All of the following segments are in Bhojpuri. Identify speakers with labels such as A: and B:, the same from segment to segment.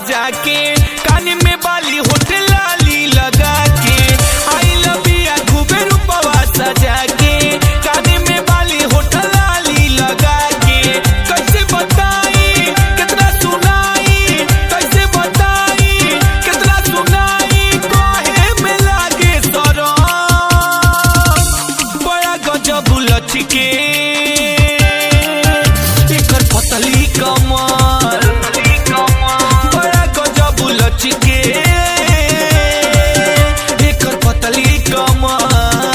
A: सजा के कान में बाली होठे लाली लगा के आई लबिया खूबे रूपवा सजा के कान में बाली होठे लाली लगा के कैसे बताई कितना सुनाई कैसे बताई कितना सुनाई कहे में लागे सरम बड़ा गजब लचके एकर पतली कमर बड़ा गजब लचके एकर पतली कमर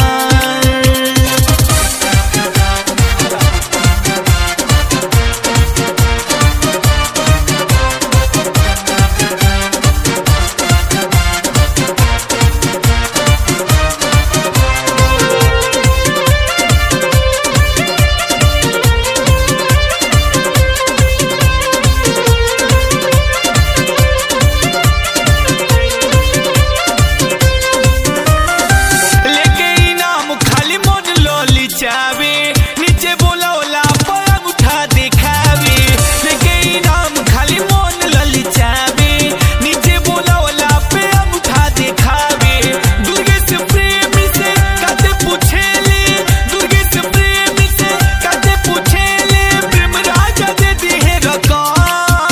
A: लेके इनाम खाली मन लोली चावे नीचे बोला ओला पर उठा दिखावे लेके इनाम खाली मन लोली चावे नीचे बोला ओला पे उठा दिखावे दुर्गे से प्रेमी से काते पूछेले दुर्गे से प्रेमी से काते पूछेले प्रेम राजा दे दी है रकम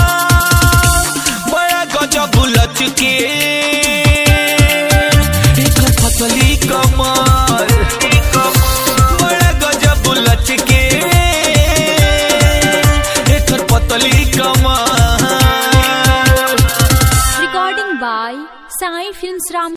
A: बड़ा गजब लचके एकर पतली कमर बड़ा गजब लचके एकर पतली कमर
B: Recording by Sai Films Ram